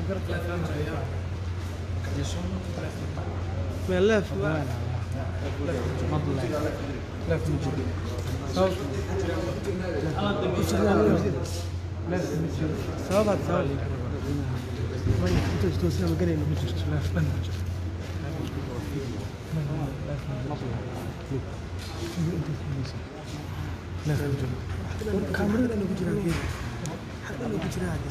ملف sabab sabab maya inta istoosina maganayno ma jirto kaamirada ku jiraa geed xagga ku jiraa hadda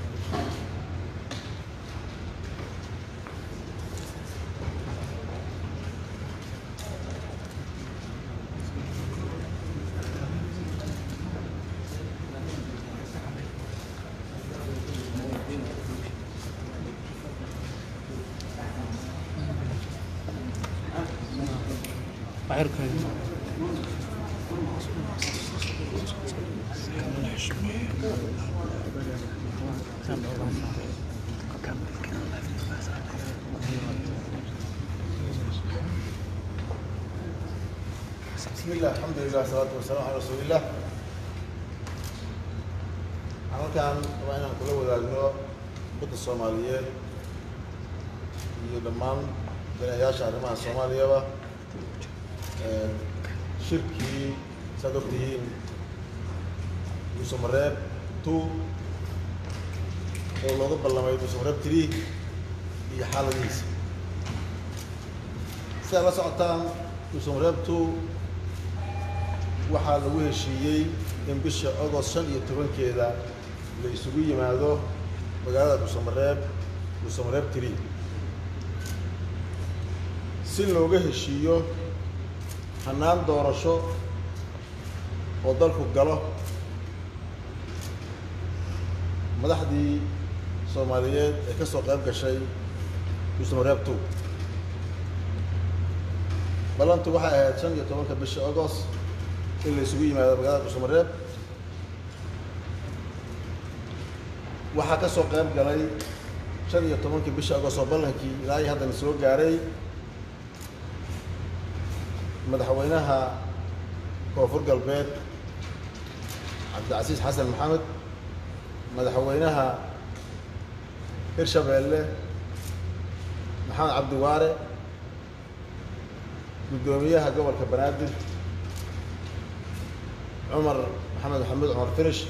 بسم الله الحمد لله والصلاة والسلام على رسول الله halkan waa inaan kula wadaagno badda soomaaliyeed iyo dhammaan danayaasha arrimaha soomaaliyaba shirkii saad ogtihiin duusamareeb two oo looga ballamay duusamareeb three iyo xaaladihiisa sidaad la socotaan duusamareeb two waxaa lagu heshiiyey in bisha agost shan iyo tobankeeda la isugu yimaado magaalada dhuusamareeb dhuusamareeb tiri si looga heshiiyo hannaan doorasho oo dalku galo madaxdii soomaaliyeed ee ka soo qayb gashay dhuusamareeb two ballantu waxay ahayd shan iyo tobanka bisha agost in la isugu yimaado magaalada dhuusamareeb waxaa ka soo qayb galay shan iyo tobankii bisha agost oo ballankii ilaa iyo haddana soo gaaray madaxweynaha koonfur galbeed cabdilcasiis xasan maxamed madaxweynaha hirshabeelle maxamed cabdiwaare guddoomiyaha gobolka banaadir cumar maxamed maxamuud cumar finish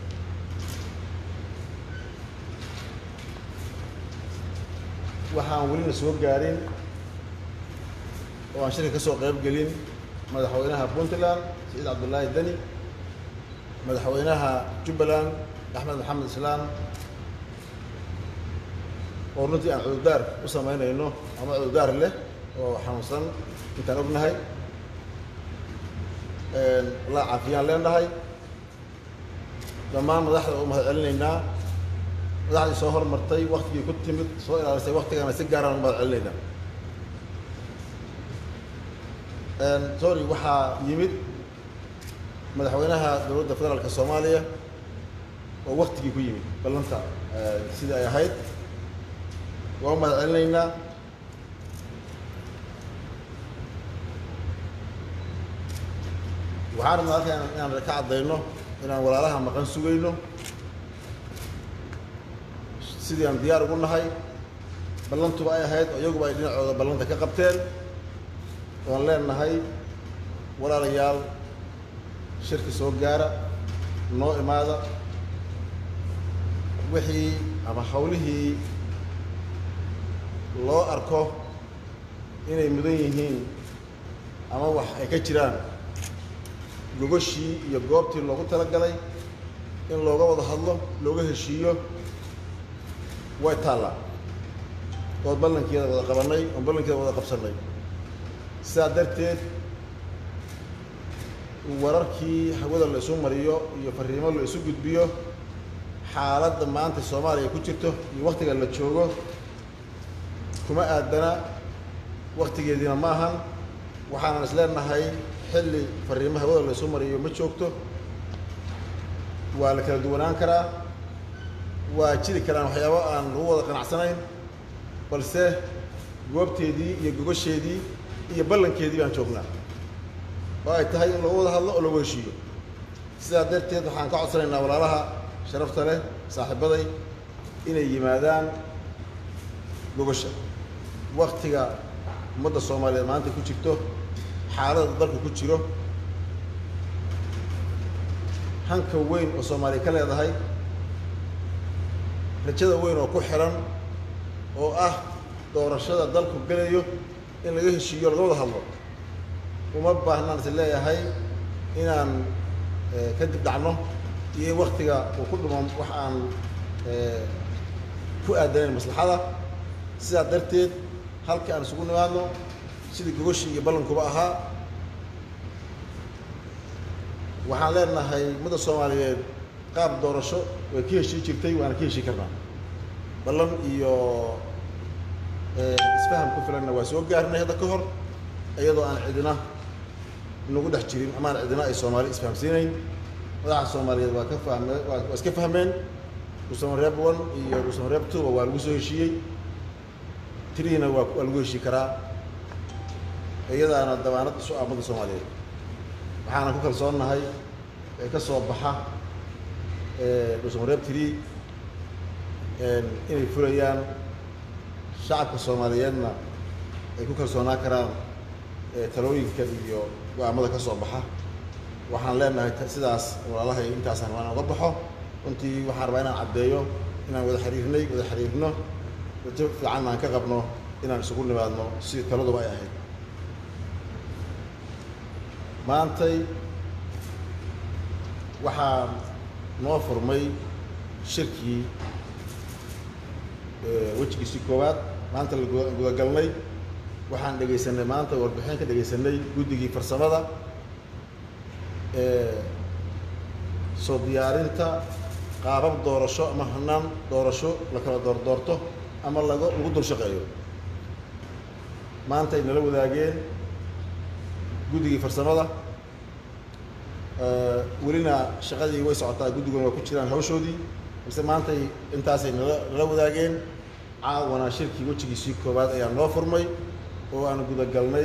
waxaan welina soo gaarin oo aan shirka ka soo qayb gelin madaxweynaha puntland saciid cabdullaahi deni madaxweynaha jubbaland axmed maxamed islaam oo runtii aan cududaar u samaynayno ama cududaar leh oo xanuunsan intaan ognahay la caafiyaan leenahay dhammaan madaxda u mahad celinaynaa madaxdii soo hormartay waktigii ku timid soo ilaalisay waktigana si gaaraan u mahad celinaynaa sorry waxaa yimid madaxweynaha dowladda federaalka soomaaliya oo waktigii ku yimid ballanta sidii ay ahayd waa u mahad celinaynaa waxaan rabnaa halkan inaan ka caddayno inaan walaalaha maqan sugayno sidii aan diyaar ugu nahay ballantuba ay ahayd oo iyaguba ay dhinacooda ballanta ka qabteen oan leenahay walaalayaal shirki soo gaara noo imaada wixii ama hawlihii loo arko inay mudan yihiin ama wax ay ka jiraan gogashii iyo goobtii loogu talagalay in looga wada hadlo looga heshiiyo way taallaa ood ballankeeda wada qabannay oon ballankeeda wada qabsannay sidaa darteed wararkii hawada la isu mariyo iyo fariimo la isu gudbiyo xaaladda maanta soomaaliya ku jirto iyo waktiga la joogo kuma aadana waktigeediina ma ahan waxaanan is leenahay xilli fariimo hawada la isu mariyo ma joogto waa la kala duwanaan karaa waa jiri karaan waxyaabo aan lagu wada qanacsanayn balse goobteedii iyo gogasheedii iyo ballankeedii baan joognaa oo ay tahay in lagu wada hadlo oo lagu heshiiyo sidaa darteed waxaan ka codsanaynaa walaalaha sharafta leh saaxiibaday inay yimaadaan gogosha waktiga ummadda soomaaliyeed maanta ku jirto xaaladda dalka ku jiro hanka weyn oo soomaaliya ka leedahay rajada weyn oo ku xiran oo ah doorashada dalku gelayo in laga heshiiyo laga wada hadlo uma baahnaan is leeyahay inaan ka dib dhacno iyo in waktiga uu ku dhumo wax aan ku aadanayn maslaxada sidaa darteed halka aan isugu nimaadno sidii gogoshii iyo ballankuba ahaa waxaan leenahay ummadda soomaaliyeed qaab doorasho way ka heshii jirtay waana ka heshii karnaa ballan iyo isfaham ku filanna waa soo gaarnay hadda ka hor iyadoo aan cidina nagu dhex jirin ama aan cidina ay soomaali isfahamsiinayn madaxa soomaaliyeed waa ka fahme waa iska fahmeen dhuusamareeb one iyo dhuusamareeb twoba waa lagu soo heshiiyey tirihiina waa waa lagu heshii karaa iyadaana dabaanad isu ah ummadda soomaaliyeed waxaana ku kalsoonnahay ee ka soo baxa dhuusamareeb tiri inay fulayaan shacabka soomaaliyeedna ay ku kalsoonaan karaan talooyinka iyo go-aamada ka soo baxa waxaan leenahay sidaas walaalahay intaasaan rabaa inaan uga baxo runtii waxaan rabaa inaan caddeeyo inaan wada xiriirnay wada xiriirno rajo fiicanna aan ka qabno inaan isugu nimaadno sidii taladuba ay ahayd maantay waxaa noo furmay shirkii wejigiisii koowaad maanta la gudagalnay waxaan dhegaysanay maanta warbixin ka dhegaysanay guddigii farsamada soo diyaarinta qaabab doorasho ama hanaan doorasho la kala doordoorto ama laga lagu dul shaqeeyo maanta ay nala wadaageen guddigii farsamada welina shaqadii way socotaa guddiguna waa ku jiraan hawshoodii balse maantay intaasay nala nala wadaageen caawana shirkii wejigiisii koowaad ayaa noo furmay oo aan gudagalnay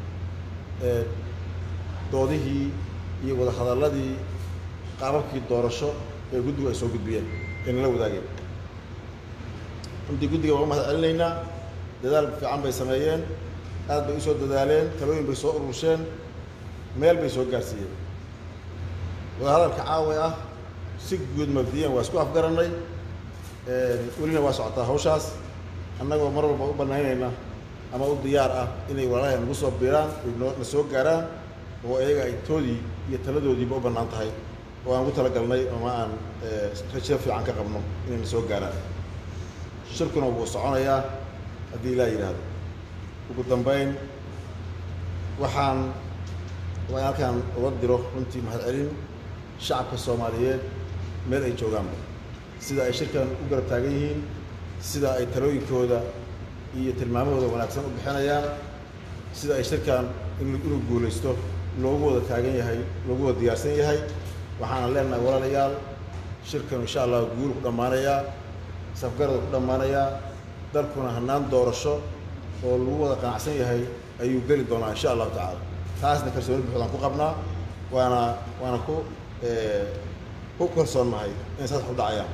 doodihii iyo wadahadalladii qaababkii doorasho ee guddigu ay soo gudbiyeen ee nala wadaageen runtii guddiga waa u mahad celinaynaa dadaal fiican bay sameeyeen aad bay usoo dadaaleen talooyin bay soo ururseen meel bay soo gaarsiiyeen wadahadalka caawa ah si guud mabdiyan waa isku afgarannay welina waa socotaa hawshaas annagoo mar walba u banaynayna ama u diyaar ah inay walaalahay nagu soo biiraan noo na soo gaaraan oo iyaga ay toodii iyo taladoodiiba u bannaan tahay oo aan ugu talagalnay ama aan rajo fiican ka qabno inay na soo gaaraan shirkuna wuu soconayaa haddii ilaa yidhaahdo ugu dambayn waxaan waa in halkaan uga diro runtii mahad celin shacabka soomaaliyeed meel ay joogaanba sida ay shirkan u garab taagan yihiin sida ay talooyinkooda iyo tilmaamahooda wanaagsan u bixinayaan sida ay shirkan inuu guulaysto loogu wada taagan yahay loogu wada diyaarsan yahay waxaana leenahay walaalayaal shirkan insha allah guul ku dhammaanayaa safgarada ku dhammaanayaa dalkuna hanaan doorasho oo lagu wada qanacsan yahay ayuu geli doonaa insha allahu tacaala taasna kalsooni buuxdaan ku qabnaa waana waana ku ku kalsoonnahay inay saas u dhacayaan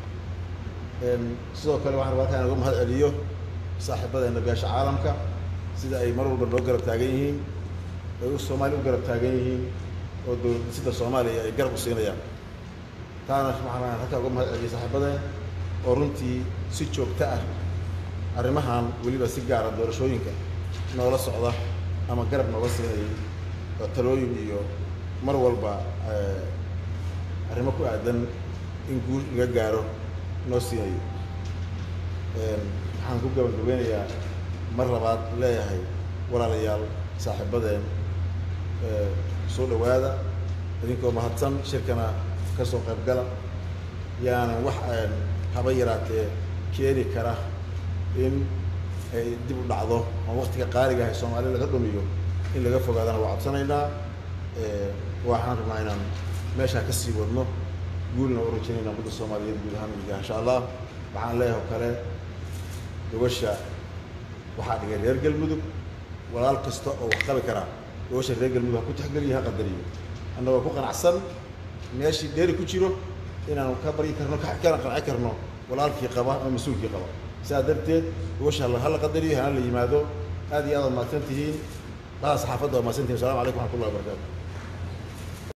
sidoo kale waxaan rabaa halkaan uga mahad celiyo saaxiibadeena beesha caalamka sida ay mar walba noo garab taagan yihiin ay u soomaaliya u garab taagan yihiin oo dowlad dhisida soomaaliya ay garab u siinayaan taana waxaan halkaan uga mahad celiyo saaxiibadeen oo runtii si joogto ah arrimahan weliba si gaara doorashooyinka noola socda ama garab nooga siinayay oo talooyin iyo mar walba arrimo ku aadan in guul laga gaaro noo siinayo waxaan ku gabagabeynayaa mar labaad leeyahay walaalayaal saaxiibadeen soo dhowaada idinkoo mahadsan shirkana ka soo qayb gala yaanan wax haba yaraatee keeni kara in ay dib u dhacdo oo waktiga qaaliga ahay soomaaliya laga dhumiyo in laga fogaadana waa codsanaynaa waxaan rabnaa inaan meeshaa ka sii wadno guulna u rajaynayna ummadda soomaaliyeed guud ahaan midiga insha allah waxaan leeyahay oo kale gobasha waxaa dhigay reer galmudug walaal kasta oo wax qabi karaa gobasha reer galmudug ha ku taxgeliyo ha qadariyo annagoo ku qanacsan meeshii dheeri ku jiro inaanu ka baryi karno kana qanci karno walaalkii qaba ama mas-uulkii qaba sidaa darteed gogosha hala qadariyo hana la yimaado aad iyo aad ad mahadsan tihiin dhaha saxaafadda waa mahadsan tihin assalamu calaykum waxmat ullahi wabarakatu